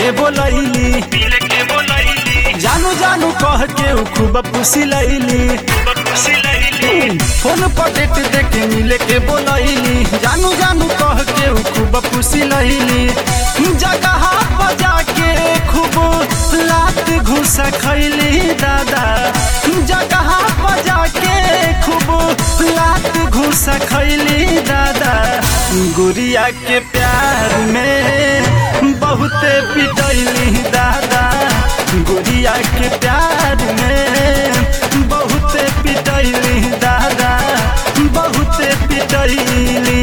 के बोलैली मिल के बोलैली जानू जानू कह के उ खूब पुसी लैली खुशी लैली फोन पर डेट दे के मिले के बोलैली जानू जानू कह के उ खूब पुसी लैली जगह बजा के खूब लात घुस खैली दादा जगह बजा के खूब लात घुस खैली दादा गुड़िया के प्यार में बहुते पिटैली दादा गुड़िया के प्यार में बहुते पिटैली दादा बहुते पिटैली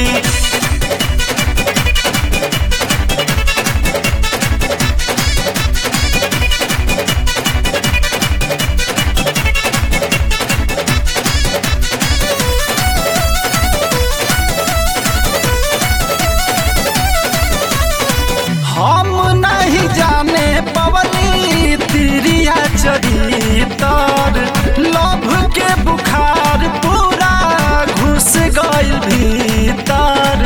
हम नहीं जाने पवली तिरिया चरितर लभ के बुखार पूरा घुस गइल भीतर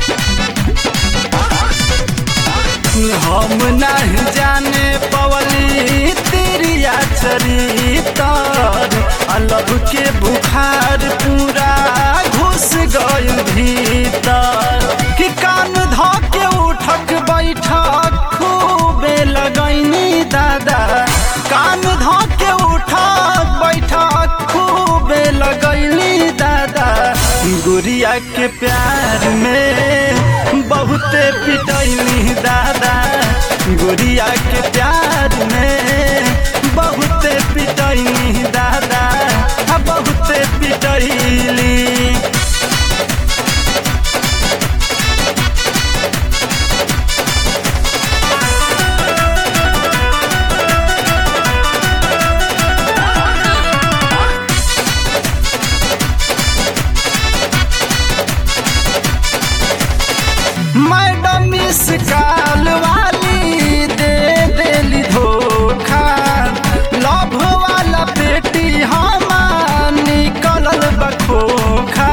हम नहीं जाने पवली तिरिया चरितर लभ के बुखार पूरा घुस गइल भीतर कि कान ध के उठक बैठक खूबे लगैनी दादा कान ध के उठक बैठक खूबे लगैली दादा गुड़िया के प्यार में बहुते पिटैली दादा गुड़िया के प्यार में बहुते पिटैली दादा आ बहुते पिटैली मैडम इस काल वाली दे देली धोखा लभ वाला बेटी हमार निकलल बखोखा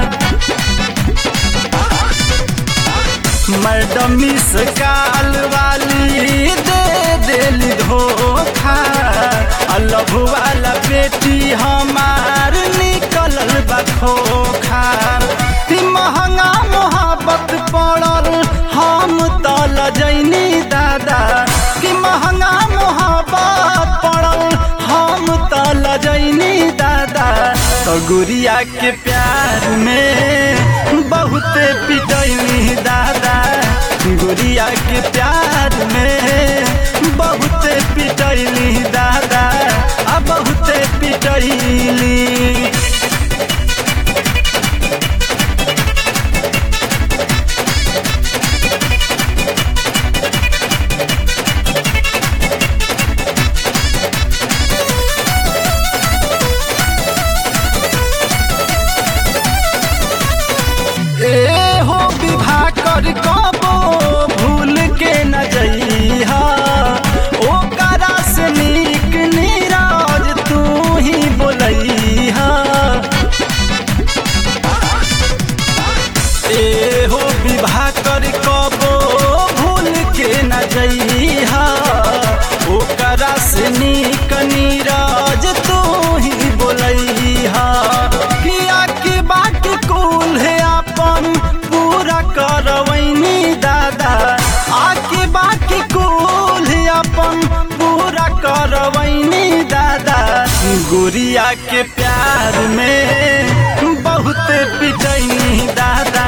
मैडम इस काल वाली दे देली धोखा आ लभ वाला बेटी हमार निकलल बखोखा ती महंगा मोहब्बत पड़ल हम त लजैनी दादा कि महंगा मोहब्बत पड़ल हम त लजैनी दादा तो गुड़िया के प्यार में बहुते पिटैली दादा गुड़िया के प्यार में बहुते पिटैली दादा आ बहुते पिटैली ए हो विवाह कर कबो भूल के न जइहा ओकरा से नीक नीरज तू ही बोलैहा ए हो विवाह कर कबो भूल के न जइहा ओकरा से नीक नीरज तू ही बोलैहा किया की बात कुल है अपन पूरा करवैनी दादा आके बाकी कुल है अपन पूरा करवैनी दादा गुड़िया के प्यार में बहुत पिटैनी दादा